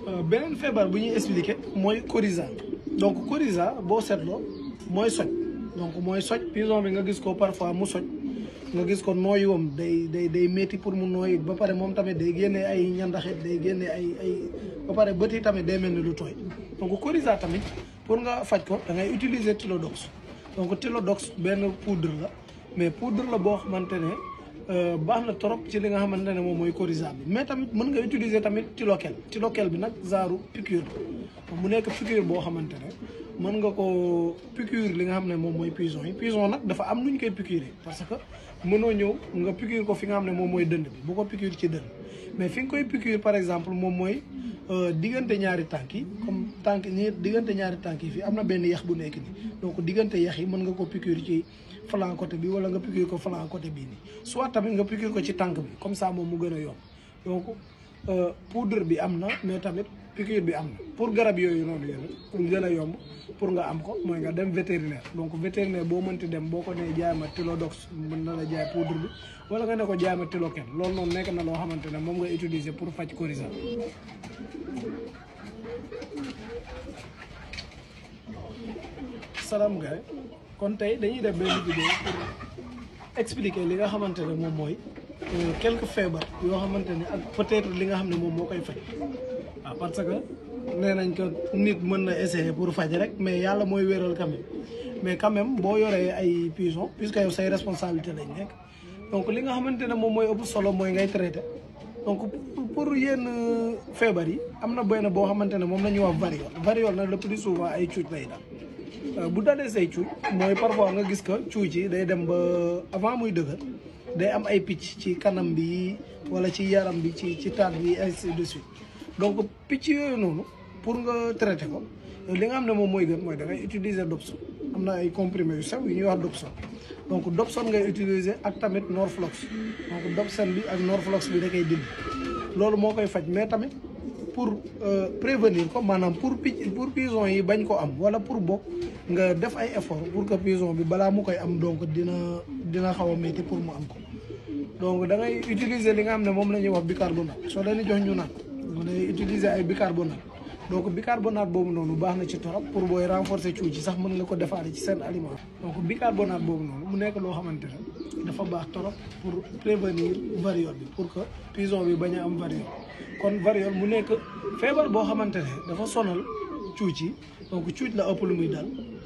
beneen feebar bu ñuy expliqué mooy coryza donc coryza boo seetloo mooy soj donc mooy soj pison bi nga gis ko parfois mu soj nga gis ko nooyuwam day day day métti pour mu nooyi ba pare moom tamit day génne ay ñandaxit day génne ay ay ba pare bët yi tamit day mel ni lu tooy donc coryza tamit pour nga faj ko da ngay utiliser Tilodox donc Tilodox benn poudre la mais poudre la boo xamante ne baax na trop ci li nga xamante ne moom mooy coryza bi mais tamit mën nga utiliser tamit Tilokel Tilokel bi nag genre piqûre mu nekk piqûre boo xamante ne mën nga ko piqûre li nga xam ne moom mooy poison yi poison nag dafa am nu ñu koy piqûre parce que mënoo ñëw nga piqûre ko fi nga xam ne moom mooy dënd bi bu ko piqûre ci dënd mais fi nga koy piqûre par exemple moom mooy diggante ñaari tànk yi comme tànk ñi diggante ñaari tànk yi fii am na benn yax bu nekk nii donc diggante yax yi mën nga ko piqûre ci flanc côté bi wala nga piqûre ko flanc côté bii nii soit tamit nga piqûre ko ci tànk bi comme ça moom mu gën a yomb donc poudre bi am na mais tamit piqûre bi am na pour garab yooyu noonu yéen pour gën a yomb pour nga am ko mooy nga dem vétérinaire donc vétérinaire boo mënti dem boo ko nee jaay ma Tilodox mën na la jaay poudre bi wala nga ne ko jaay ma Tilokel loolu noonu nekk na loo xamante ne moom nga utiliser pour faj coryza salaam gars kon tey dañuy def benn vidéo pour expliquer li nga xamante ne moom mooy quelques feebar yoo xamante ne ak peut-être li nga xam ne moom moo koy faj waaw parce que nee nañ ko nit mën na essayer pour faj rek mais yàlla mooy wéral quand même mais quand même boo yoree ay poison puisque yow say responsabilité lañ nekk donc li nga xamante ne moom mooy ëpp solo mooy ngay traité donc pour yenn feebar yi am na benn boo xamante ne moom la ñuy wax variole variole nag le plus souvent ay cuuj lay daal bu dalee say cuuj mooy parfois nga gis ko cuuj yi day dem ba avant muy dëgër day am ay picc ci kanam bi wala ci yaram bi ci ci taat bi ainsi de suite donc picc yooyu noonu pour nga traité ko li nga xam ne moom mooy gën mooy da ngay utiliser Dobson am na ay comprimés yu sew yu ñuy wax Dobson donc Dobson ngay utiliser ak tamit Norflox donc Dobson bi ak Norflox bi da koy dindi loolu moo koy faj mais tamit pour prévenir ko maanaam pour picc pour pison yi bañ ko am wala pour bokk nga def ay effort pour que pison bi balaa mu koy am donc dina dina xaw a métti pour mu am ko donc da ngay utiliser li nga xam ne moom la ñuy wax bicarbonate soo leen di jox ñu naan da ngay utiliser ay bicarbonate donc bicarbonate boobu noonu baax na ci torop pour booy renforcer cuuj ci sax mën nga ko defaale ci seen aliment donc bicarbonate boobu noonu mu nekk loo xamante ne dafa baax torop pour prévenir variole bi pour que pison bi bañ a am variole kon variole mu nekk feebar boo xamante ne dafa sonal cuuj yi donc cuuj la ëpp lu muy dal